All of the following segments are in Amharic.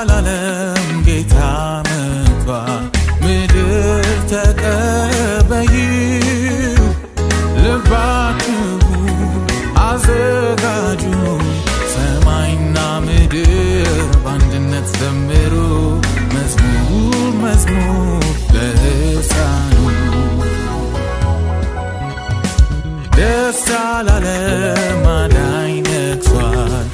ላለም ጌታ መጥቷል። ምድር ተቀበይው ልባችሁ አዘጋጁ ሰማይና ምድር በአንድነት ዘምሩ መዝሙር መዝሙር ለሕፃኑ ደስ ላለም አዳኝ ነግሷል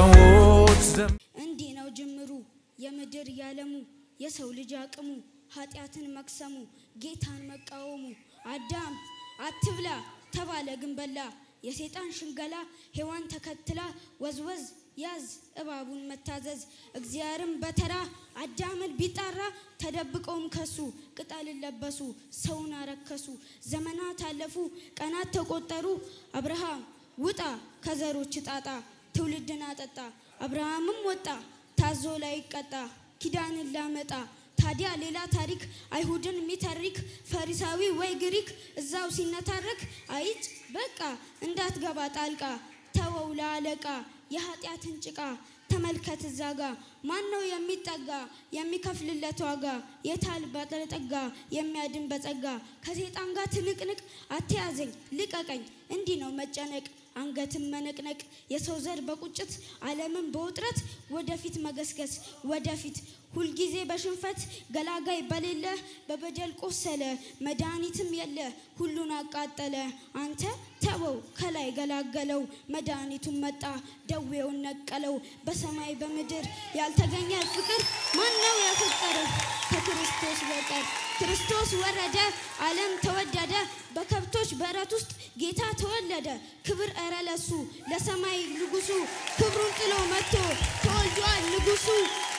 ሰዎች ዘም እንዲህ ነው ጅምሩ የምድር ያለሙ የሰው ልጅ አቅሙ ኃጢአትን መቅሰሙ ጌታን መቃወሙ አዳም አትብላ ተባለ ግን በላ የሰይጣን ሽንገላ ሔዋን ተከትላ ወዝወዝ ያዝ እባቡን መታዘዝ እግዚአብሔርም በተራ አዳምን ቢጣራ ተደብቀውም ከሱ ቅጠልን ለበሱ ሰውን አረከሱ ዘመናት አለፉ ቀናት ተቆጠሩ አብርሃም ውጣ ከዘሮች ጣጣ ትውልድን አጠጣ አብርሃምም ወጣ ታዞ ላይ ይቀጣ ኪዳንን ላመጣ ታዲያ ሌላ ታሪክ አይሁድን የሚተርክ ፈሪሳዊ ወይ ግሪክ እዛው ሲነታረክ አይጭ በቃ እንዳትገባ ጣልቃ ተወው ለአለቃ የኃጢአትን ጭቃ ተመልከት እዛ ጋ ማን ነው የሚጠጋ የሚከፍልለት ዋጋ የታል ባለጠጋ የሚያድን በጸጋ ከሴጣን ጋር ትንቅንቅ አትያዘኝ ልቀቀኝ እንዲህ ነው መጨነቅ አንገትን መነቅነቅ የሰው ዘር በቁጭት ዓለምን በውጥረት ወደፊት መገስገስ ወደፊት ሁልጊዜ በሽንፈት ገላጋይ በሌለ በበደል ቆሰለ መድኃኒትም የለ ሁሉን አቃጠለ አንተ ተወው ከላይ ገላገለው መድኃኒቱን መጣ ደዌውን ነቀለው በሰማይ በምድር ያልተገኘ ፍቅር ማን ነው ያፈቀረው ከክርስቶስ በቀር ክርስቶስ ወረደ ዓለም ተወደደ በከብቶች በረት ውስጥ ጌታ ተወለደ ክብር እረ ለሱ ለሰማይ ንጉሱ ክብሩን ጥሎ መጥቶ ተወልዷል ንጉሱ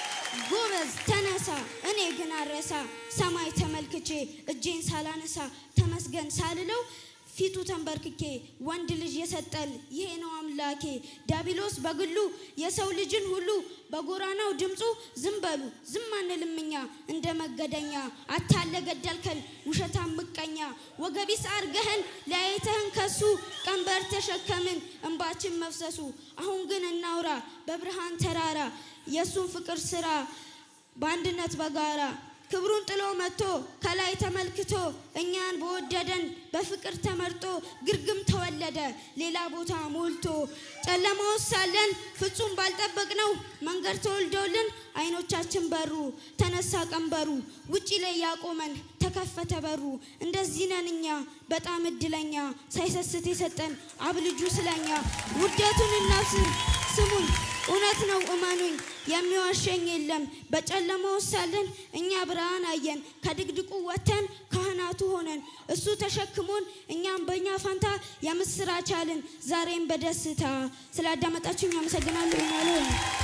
ጎበዝ ተነሳ እኔ ግን አረሳ ሰማይ ተመልክቼ እጄን ሳላነሳ ተመስገን ሳልለው ፊቱ ተንበርክኬ ወንድ ልጅ የሰጠን ይሄ ነው አምላኬ ዲያብሎስ በግሉ የሰው ልጅን ሁሉ በጎራናው ድምፁ ዝም በሉ ዝም አንልም እኛ እንደ መገደኛ አታለ ገደልከን ውሸታም ምቀኛ ወገቢስ አርገህን ለያይተህን ከሱ ቀንበር ተሸከምን እንባችን መፍሰሱ አሁን ግን እናውራ በብርሃን ተራራ የእሱን ፍቅር ስራ በአንድነት በጋራ ክብሩን ጥሎ መጥቶ ከላይ ተመልክቶ እኛን በወደደን በፍቅር ተመርጦ ግርግም ተወለደ ሌላ ቦታ ሞልቶ ጨለማ ውስጥ ሳለን ፍጹም ባልጠበቅነው መንገድ ተወልዶልን አይኖቻችን በሩ ተነሳ ቀንበሩ ውጪ ላይ ያቆመን ተከፈተ በሩ እንደዚህ ነን እኛ በጣም እድለኛ ሳይሰስት የሰጠን አብ ልጁ ስለኛ ውደቱን እናብስር ስሙን እውነት ነው እመኑኝ የሚዋሸኝ የለም በጨለማ ውስጥ ሳለን እኛ ብርሃን አየን ከድቅድቁ ወጥተን ካህናቱ ሆነን እሱ ተሸክሞን እኛም በእኛ ፋንታ የምስራች አልን ዛሬም በደስታ ስላዳመጣችሁኝ አመሰግናለሁ ይናለ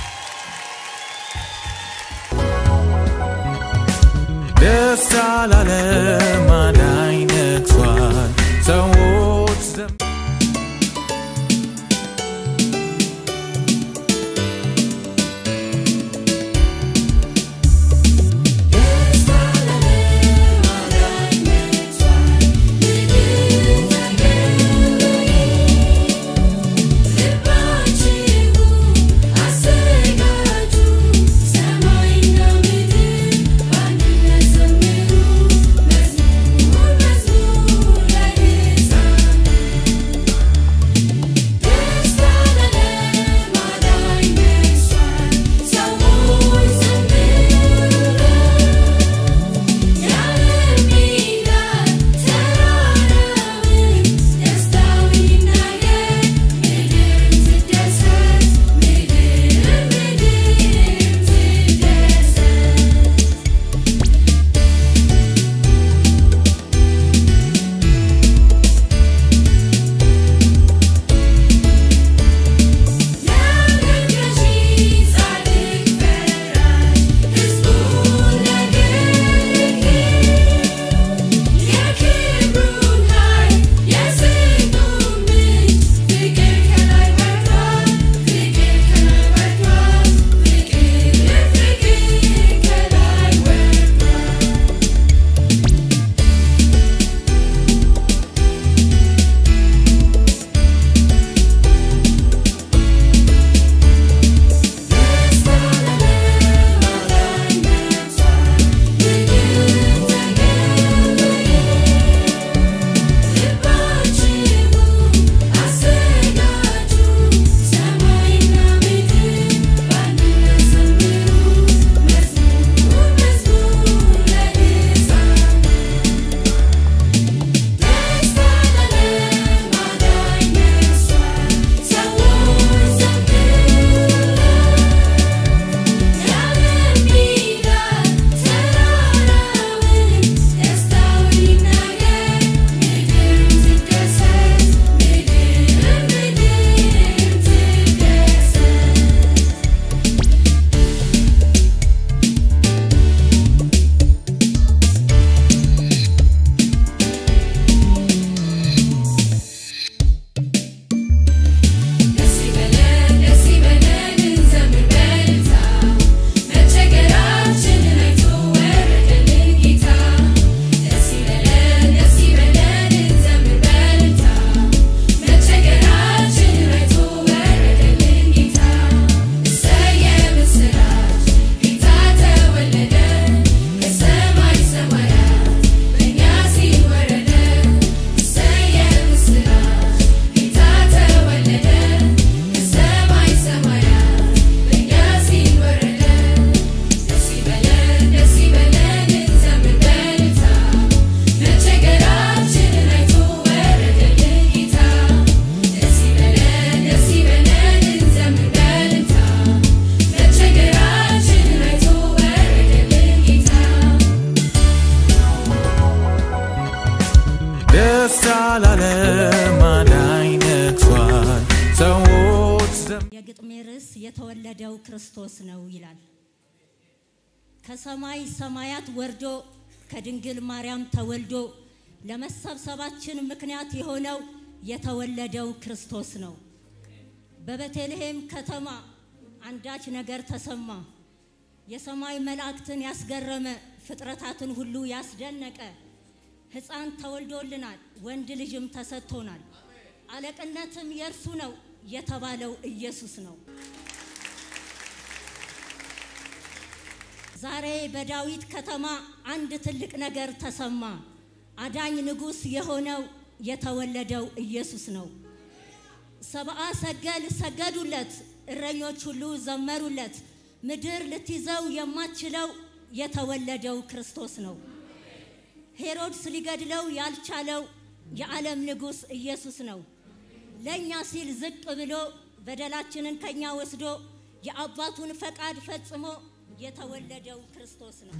ደስ ላለም አዳኝ ነግሷል ሰዎች ዘም ሰማይና ምድር በአንድነት ዘምሩ የተወለደው ክርስቶስ ነው ይላል። ከሰማይ ሰማያት ወርዶ ከድንግል ማርያም ተወልዶ ለመሰብሰባችን ምክንያት የሆነው የተወለደው ክርስቶስ ነው። በቤተልሔም ከተማ አንዳች ነገር ተሰማ። የሰማይ መላእክትን ያስገረመ ፍጥረታትን ሁሉ ያስደነቀ ሕፃን ተወልዶልናል፣ ወንድ ልጅም ተሰጥቶናል፣ አለቅነትም የእርሱ ነው የተባለው ኢየሱስ ነው። ዛሬ በዳዊት ከተማ አንድ ትልቅ ነገር ተሰማ። አዳኝ ንጉሥ የሆነው የተወለደው ኢየሱስ ነው። ሰብአ ሰገል ሰገዱለት፣ እረኞች ሁሉ ዘመሩለት። ምድር ልትይዘው የማትችለው የተወለደው ክርስቶስ ነው። ሄሮድስ ሊገድለው ያልቻለው የዓለም ንጉሥ ኢየሱስ ነው። ለእኛ ሲል ዝቅ ብሎ በደላችንን ከኛ ወስዶ የአባቱን ፈቃድ ፈጽሞ የተወለደው ክርስቶስ ነው።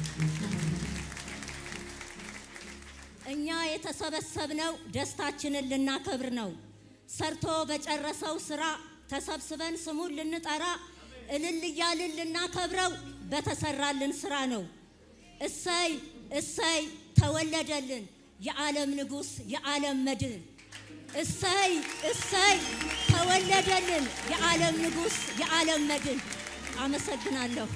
እኛ የተሰበሰብነው ደስታችንን ልናከብር ነው። ሰርቶ በጨረሰው ስራ ተሰብስበን ስሙን ልንጠራ እልል እያልን ልናከብረው በተሰራልን ስራ ነው። እሰይ እሰይ ተወለደልን የዓለም ንጉሥ የዓለም መድን። እሰይ እሰይ ተወለደልን የዓለም ንጉሥ የዓለም መድን። አመሰግናለሁ።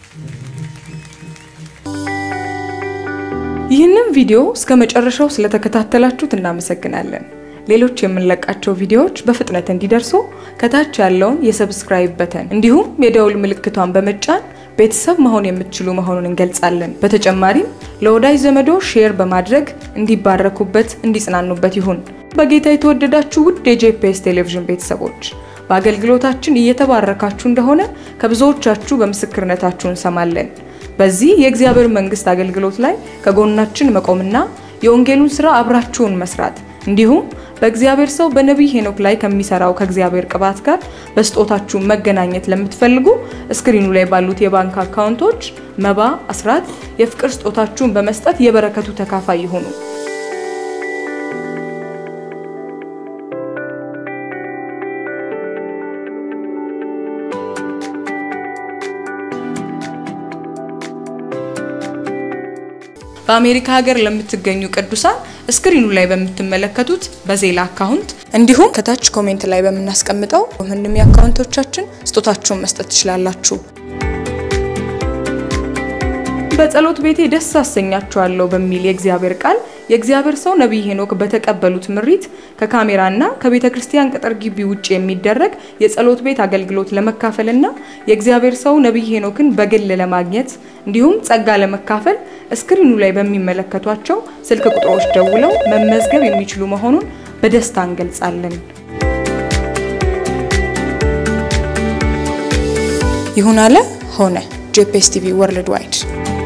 ይህንን ቪዲዮ እስከ መጨረሻው ስለተከታተላችሁት እናመሰግናለን። ሌሎች የምንለቃቸው ቪዲዮዎች በፍጥነት እንዲደርሱ ከታች ያለውን የሰብስክራይብ በተን እንዲሁም የደውል ምልክቷን በመጫን ቤተሰብ መሆን የምትችሉ መሆኑን እንገልጻለን። በተጨማሪም ለወዳጅ ዘመዶ ሼር በማድረግ እንዲባረኩበት፣ እንዲጽናኑበት ይሁን። በጌታ የተወደዳችሁ ውድ የጄፒኤስ ቴሌቪዥን ቤተሰቦች በአገልግሎታችን እየተባረካችሁ እንደሆነ ከብዙዎቻችሁ በምስክርነታችሁ እንሰማለን። በዚህ የእግዚአብሔር መንግስት አገልግሎት ላይ ከጎናችን መቆምና የወንጌሉን ስራ አብራችሁን መስራት እንዲሁም በእግዚአብሔር ሰው በነቢይ ሄኖክ ላይ ከሚሰራው ከእግዚአብሔር ቅባት ጋር በስጦታችሁ መገናኘት ለምትፈልጉ እስክሪኑ ላይ ባሉት የባንክ አካውንቶች መባ፣ አስራት፣ የፍቅር ስጦታችሁን በመስጠት የበረከቱ ተካፋይ ይሁኑ። በአሜሪካ ሀገር ለምትገኙ ቅዱሳን እስክሪኑ ላይ በምትመለከቱት በዜላ አካውንት እንዲሁም ከታች ኮሜንት ላይ በምናስቀምጠው ምንም የአካውንቶቻችን ስጦታችሁን መስጠት ትችላላችሁ። በጸሎት ቤቴ ደስ አሰኛችኋለሁ በሚል የእግዚአብሔር ቃል የእግዚአብሔር ሰው ነቢይ ሄኖክ በተቀበሉት ምሪት ከካሜራና ከቤተ ክርስቲያን ቅጥር ግቢ ውጭ የሚደረግ የጸሎት ቤት አገልግሎት ለመካፈልና የእግዚአብሔር ሰው ነቢይ ሄኖክን በግል ለማግኘት እንዲሁም ጸጋ ለመካፈል እስክሪኑ ላይ በሚመለከቷቸው ስልክ ቁጥሮች ደውለው መመዝገብ የሚችሉ መሆኑን በደስታ እንገልጻለን። ይሁን አለ ሆነ። ጄፒኤስ ቲቪ ወርልድ ዋይድ